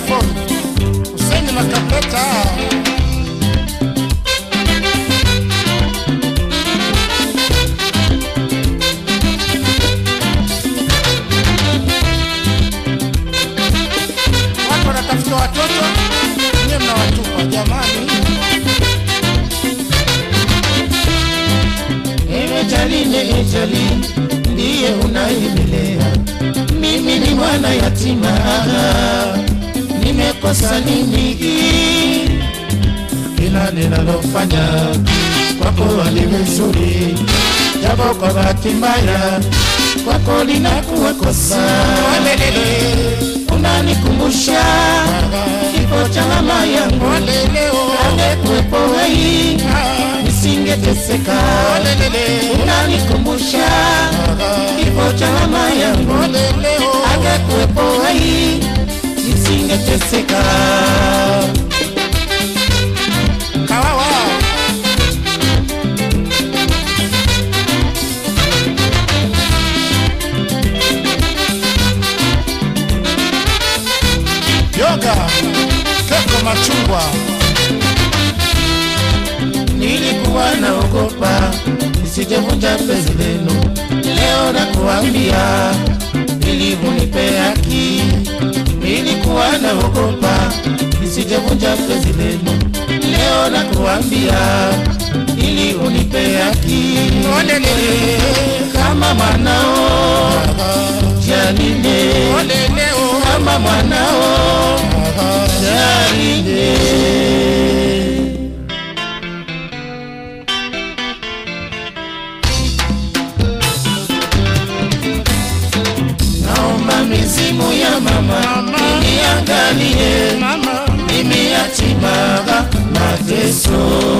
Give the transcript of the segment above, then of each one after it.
iPhone Hussein Makapeta watu wanatafuta watoto nyewe mnawatupa jamani Ewe Jalile, e Jali, ndiye unayemelea. Mimi ni mwana yatima, nimekosa nini? Kila ninalofanya kwako aliwe zuri, japo kwa bahati mbaya kwako linakuwa kosa. Unanikumbusha kifo cha mama yangu, angekuwepo wei nisingeteseka. Unanikumbusha kifo cha mama yangu, angekuwepo wei nisingeteseka. Kawawa Yoga Keko Machungwa Nilikuwa naogopa nisijevunja penzi lenu, leo nakuambia ili unipe haki. Nilikuwa naogopa nisijevunja penzi lenu, leo nakuambia ili unipe haki. Kama mwanao Jalile, kama mwanao Jalile. Naomba mizimu ya mama iniangalie, Mama mimi yatima mateso.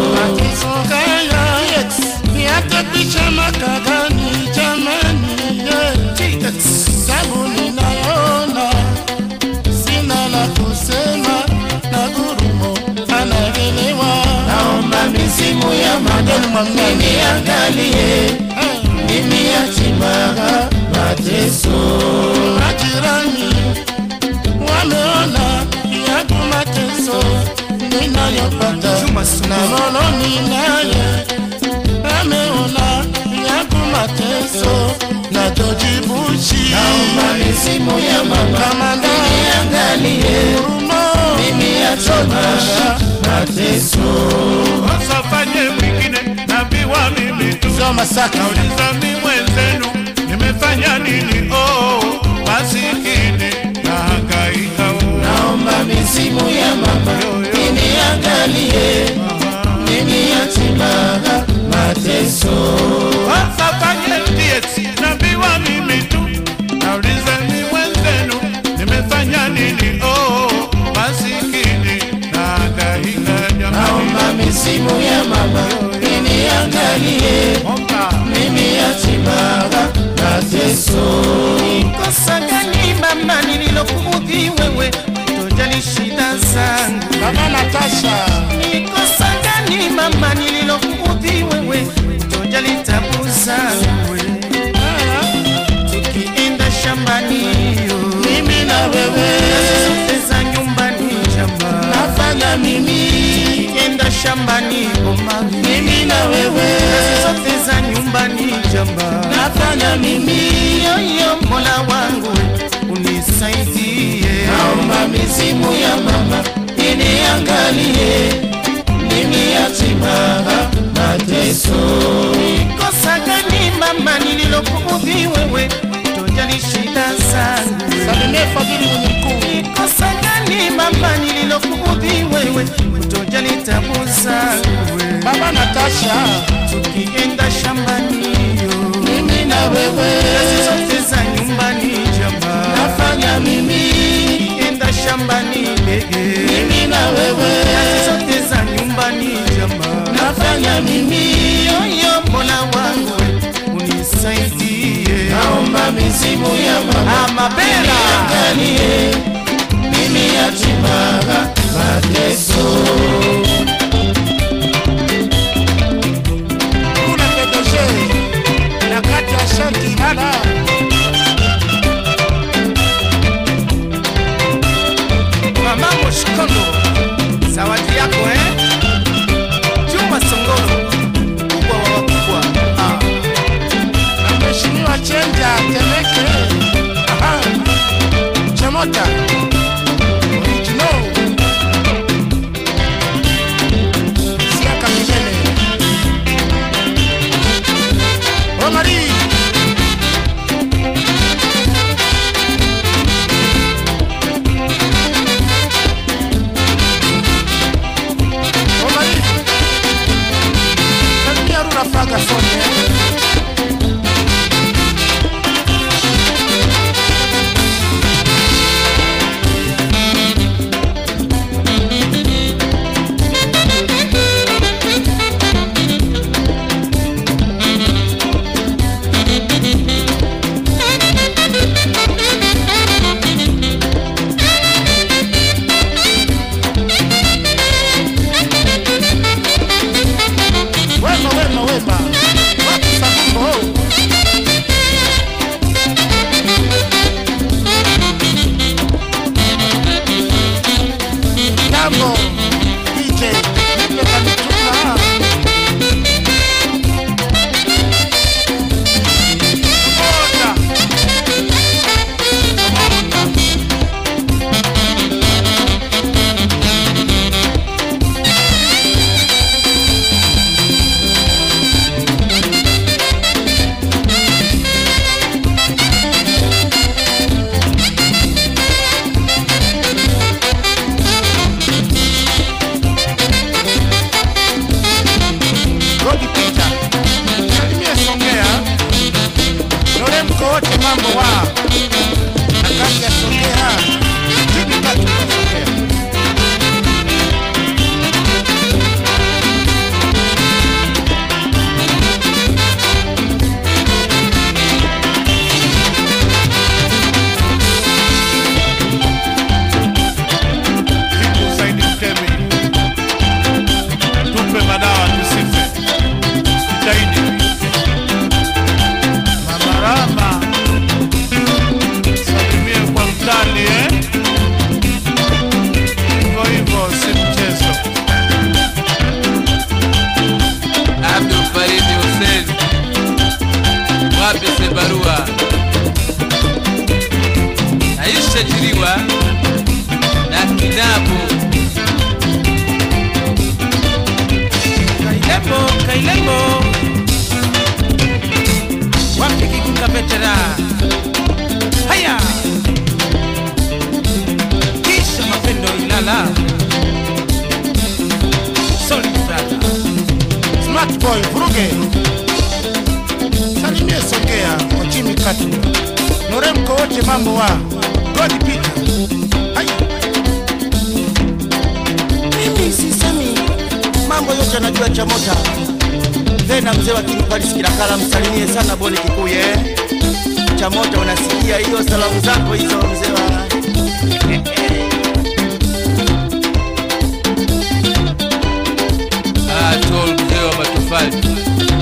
Niate picha makagani jamani yeah. Sabu ninayoona Sina la kusema na gurumo anaelewa Naomba mizimu ya mama iniangalie, mimi yatima mateso. Majirani wameona yangu mateso ninayopata na lolo ninaye ameona yangu mateso na tojibushi Naomba mizimu ya mama kamanda iniangalie, Gurumo mimi yatima mateso. wasafanye mwingine naambiwa mimi tu Sio Masaka nauliza mi mwenzenu nimefanya nini oh masikini na hangaika Naomba mizimu ya mama iniangalie, mimi yatima mateso. wasafanye TS naambiwa mimi tu nauliza mi mwenzenu nimefanya nini oh masikini na hangaika jamani Naomba mizimu ya mama iniangalie, Omba. mimi yatima mateso. kosa gani mama nililokuudhi wewe tojali shida zangu Mama Natasha ni kosa gani mama nililokuudhi wewe tojali tabu zangu tukienda shambani yo mimi na wewe zote za nyumbani jamba nafanya mimi tukienda shambani boma mimi na wewe zote za nyumbani jamba nafanya mimi yoyo mola wangu unisaidie Naomba mizimu ya mama iniangalie, mimi yatima mateso. kosa gani mama nililokuudhi wewe tojali shida zangu Salimie Fadhili mwenye mkuu kosa gani mama nililokuudhi wewe tojali tabu zangu Baba Natasha tukienda shambani yo mimi na wewe kazi zote za nyumbani jamba nafanya mimi tukienda shambani bege mimi na wewe kazi zote za nyumbani jamba nafanya mimi yoyo mola wangu unisaidie Naomba mizimu ya mama amabela iniangalie, mimi yatima mateso. kuna PDG na kati ya shanti lala wote mambo wa na kati ya Songea chini kati ya Songea Ziku Saidi Mtemi, tupe madawa tusife, jitahidi. Mama Rama, salimie kwa mtani eh? Hivyo hivyo, si mchezo. Abdul Farid Hussein, wapi Sebarua, Aisha Jiriwa na Kinabu Kailembo, Kailembo, wapi kikuka vetera? Haya, kisha mapendo Ilala, Solid brother, Smart boy vuruge salimie Songea kwa chini kati Noremko wote mambo wa God Peter Hai. mimi sisemi mambo yote anajua chamota vena mzee wa kinipalis kilakala msalimie sana boni kikuye chamota unasikia hiyo salamu zako hizo mzee wa Atol mzee wa matofali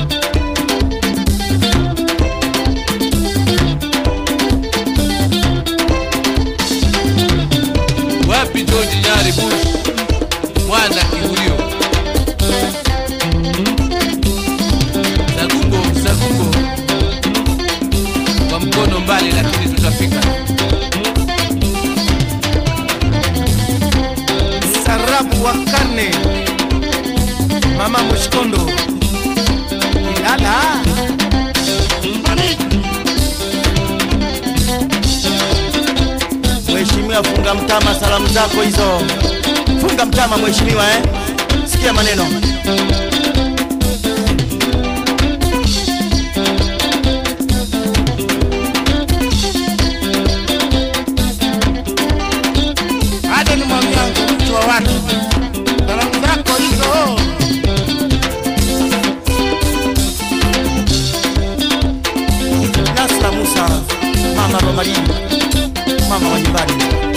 wapi George Nyari Bush mwana kihulio Sagungo Sagungo kwa mkono mbali lakini tutafika Sarabu wa karne, Mama Mushkondo, Ilala, mheshimiwa funga mtama salamu zako hizo funga mtama mheshimiwa eh? sikia maneno Ade ni mwamyangu mtu wa watu salamu zako hizo nasra musa mama romarini mama wa nyumbani